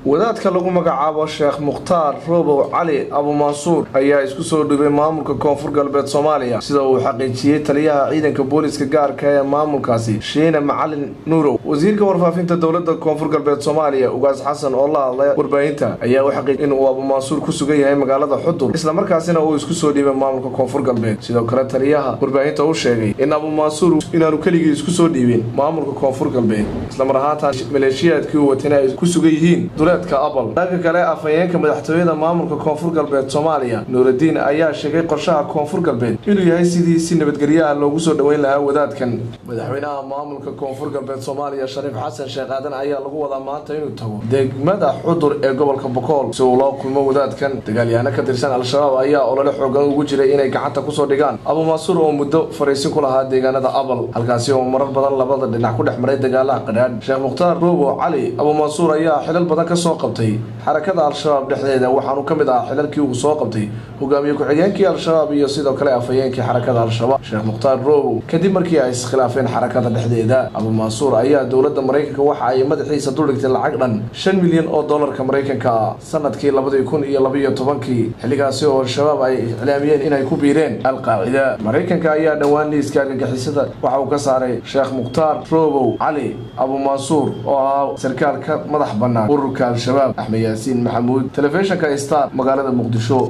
wadaadka lagu magacaabo sheekh mukhtaar roobow cali abumansuur ayaa isku soo dhibay maamulka koonfur galbeed soomaaliya sida uu xaqiijiyey taliyaha ciidanka booliska gaarka ee maamulkaasi shiine macalin nuurow wasiirka warfaafinta dowlada koonfur galbeed soomaaliya ugaas xasan oo la hadlay warbaahinta ayaa u xaqiijiyay in uu abumansuur ku sugan yahay magaalada xudur islamarkaasina uu isku soo dhiibay maamulka koonfur galbeed sidoo kale taliyaha warbaahinta u sheegay in abumansuur inaanu keligii isku soo dhiibin maamulka koonfur galbeed islamar ahaantaan maleeshiyaadkii uu watana ay ku sugan yihiin duleedka abal dhanka kale afhayeenka madaxtooyada maamulka koonfur galbeed soomaaliya nuuraddiin ayaa sheegay qorshaha koonfur galbeed inuu yahay sidii si nabadgelyaha loogu soo dhoweyn lahaa wadaadkan madaxweynaha maamulka koonfur galbeed soomaaliya shariif xasan sheekh aadan ayaa lagu wadaa maanta inuu tago degmada xudur ee gobolka bokool si uu loo kulmo wadaadkan dagaalyahaano ka tirsan al-shabaab ayaa olole xoogan ugu jiray inay gacanta kusoo dhigaan abumansuur oo muddo fariisin ku lahaa deegaanada abal halkaasi oo marar badan labada dhinac ku dhex maray dagaalaha qadhaadh sheekh mukhtaar roobo cali abumansuur ayaa xilal badan ka soo qabtay xarakada al-shabaab dhexdeeda waxaanu ka mid ahaa xilalkii uu soo qabtay hogaamiye ku-xigeenkii al-shabaab iyo sidoo kale afhayeenkii xarakada al-shabaab sheekh mukhtaar roobow kadib markii ay iskhilaafeen xarakada dhexdeeda abumansuur ayaa dowladda maraykanka waxa ay madaxiisa duldhigtay lacag dhan shan milyan oo dollarka maraykanka ah sanadkii labadii kun iyo labaiyo tobankii xilligaasi oo al-shabaab ay iclaamiyeen inay ku biireen al-qaacida maraykanka ayaa dhowaan liiska argagixisada waxa uu ka saaray sheekh mukhtaar roobow cali abumansuur oo ahaa sarkaal ka madax bannaan ururka al-shabaab axmed yaasiin maxamuud telefishinka star magaalada muqdisho